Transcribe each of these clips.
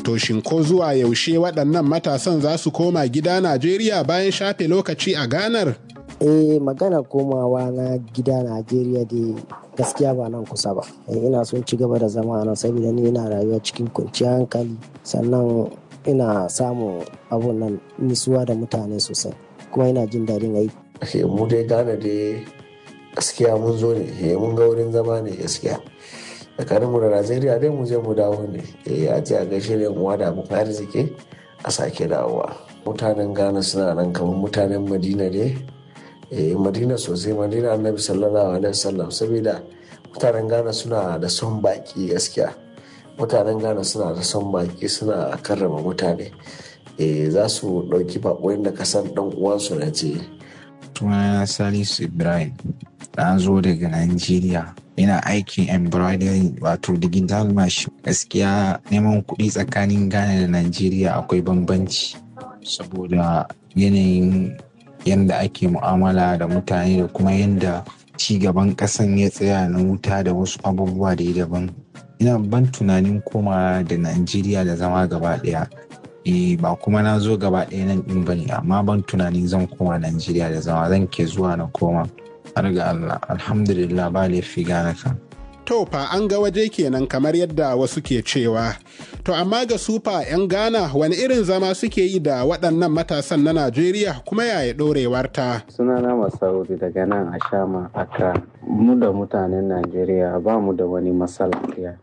To shin ko zuwa yaushe waɗannan matasan za su koma gida Najeriya bayan shafe lokaci a ganar? eh magana komawa na gida najeriya da gaskiya ba nan kusa ba ina son ci gaba da zama nan saboda ni ina rayuwa cikin kwanciyar hankali sannan ina samun abun nan nisuwa da mutane sosai kuma ina jin daɗin aiki mu dai gane dai gaskiya mun zo ne mun ga wurin zama ne gaskiya tsakanin mu da najeriya dai mu je mu dawo ne a ce a gaishe da uwa da abokan arziki a sake dawowa mutanen ghana suna nan kamar mutanen madina ne eh madina sosai madina annabi sallallahu alaihi wasallam saboda mutanen ghana suna da son baki gaskiya mutanen ghana suna da son baki suna karrama mutane eh za su ɗauki baƙoyin da kasan ɗan uwansu na ce sunana salisu ibrahim na zo daga nigeria ina aikin embroidery wato digital machine gaskiya neman kuɗi tsakanin ghana da nigeria akwai bambanci saboda yanayin yadda ake mu'amala da mutane da kuma yadda gaban ƙasan ya tsaya na wuta da wasu abubuwa da daban ina ban tunanin koma da najeriya da zama gaba ɗaya e ba kuma na zo gaba ɗaya nan ɗin bane amma ban tunanin zan koma najeriya da zama zan ke zuwa na koma har ga allah alhamdulillah ba laifi gane kan To fa an ga waje kenan kamar yadda wasu ke cewa. To amma ga sufa 'yan Ghana wani irin zama suke yi da waɗannan matasan na Najeriya kuma yaya ɗorewarta. Sunana Masaudi daga nan a Shama Accra. Mu da mutanen Najeriya ba mu da wani matsala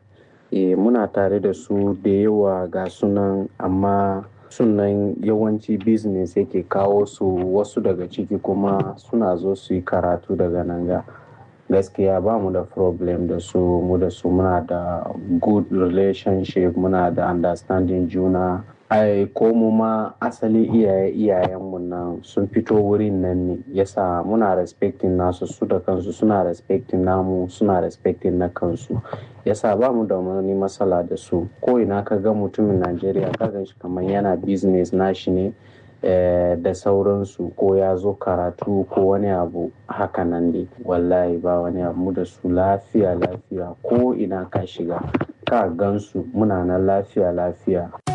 E, muna tare da su da yawa ga sunan amma sunan yawanci business yake kawo su wasu daga ciki kuma suna zo su yi karatu daga nan ga. gaskiya ba mu da problem da su mu da su muna da good relationship muna da understanding juna ai ko mu ma asali iyaye iyayenmu nan sun fito wurin nan ne yasa muna respecting nasu su da kansu suna respecting namu suna respecting na kansu yasa ba mu da wani matsala da su ko ina ka ga mutumin najeriya ka gan shi kamar yana business nashi ne Eh, da sauransu ko ya zo karatu ko wani abu haka nan dai wallahi ba wani abu da su lafiya lafiya ko ina ka shiga ka gansu muna nan lafiya lafiya